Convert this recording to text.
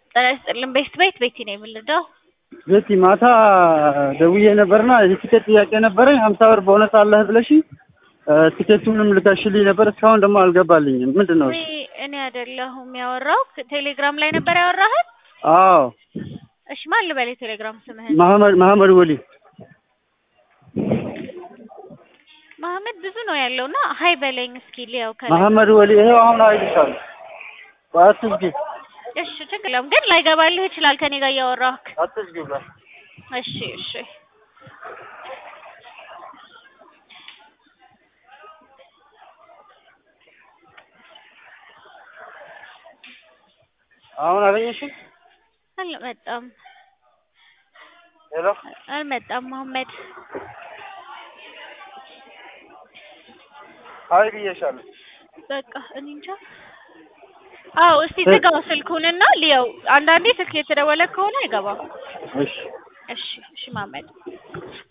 ጤና ይስጥልን ቤት ቤት ቤቲ ነው የምንለው። ቤቲ ማታ ደውዬ ነበርና የቲኬት ጥያቄ ነበረኝ። ሀምሳ ብር ቦነስ አለህ ብለሽ ቲኬቱንም ልከሽልኝ ነበር። እስካሁን ደግሞ አልገባልኝም። ምንድን ነው? እኔ እኔ አይደለሁም ያወራው ቴሌግራም ላይ ነበር ያወራህን? አዎ እሺ ማን ልበል የቴሌግራም ስምህን? መሐመድ መሐመድ ወሊ መሐመድ ብዙ ነው ያለውና ሀይ በለኝ እስኪ ሊያው ከላይ መሐመድ ወሊ ይሄው አሁን አይልሻለሁ። አትዝጊ እሺ ችግር የለውም ግን ላይገባልህ ይችላል ከኔ ጋር እያወራህ አትዝጊ ብላ እሺ እሺ አሁን አገኘሽኝ? አልመጣም ሄሎ አልመጣም መሐመድ አይ ብዬሻለሁ። በቃ እኔ እንጃ አዎ እስቲ ዝጋው ስልኩንና ሊያው አንዳንዴ ስልክ የተደወለ ከሆነ አይገባም እሺ እሺ እሺ መሐመድ